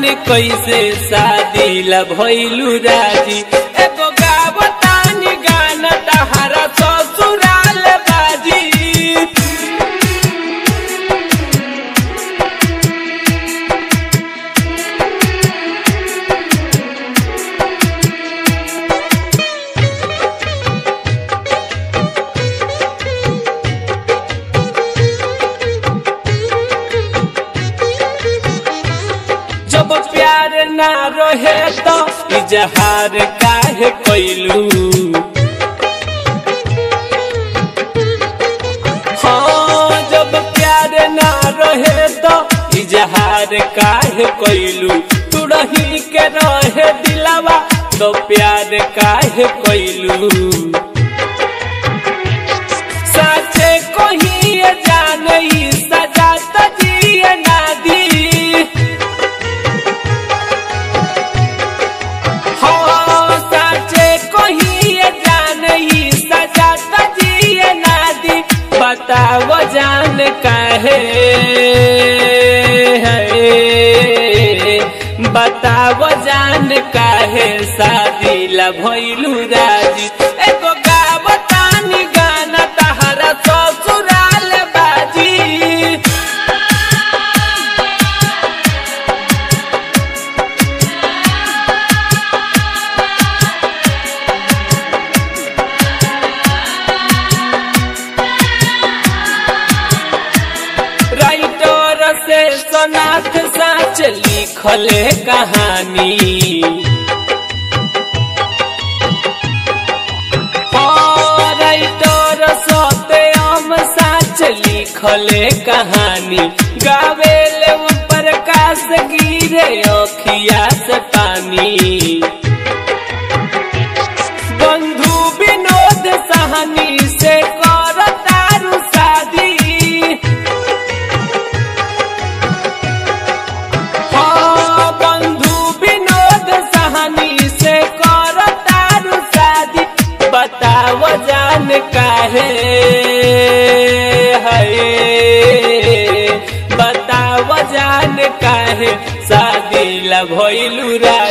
कैसे शादी ला भइलू राजी एगो गावतानी गाना तहारा ससुराल बाजी जब प्यार ना रहे तो इजहार काहे कैलू हाँ जब प्यार ना रहे तो इजहार काहे कैलू तू रही के रहे दिलावा तो प्यार काहे कैलू साचे कोही जानई सजा तजिए ना दी हो साचे कोही जानई सजा तजिए ना दी बताओ जान काहे है बताओ जान काहे शादी ला भइलू राजी एगो गावतानी गाना तहारा ससुराल बाजी राइटर से सोनाथ साच लिखले कहानी हाँ, राइटर सत्यम साच लिखले कहानी गावेले वो प्रकाश गिरे अखिया से पानी बंधु विनोद सहनी से कर तारू शादी हाँ, बंधु विनोद सहनी से कर तारू शादी बताव जान काहे है बताव जान काहे शादी ला भइलू रा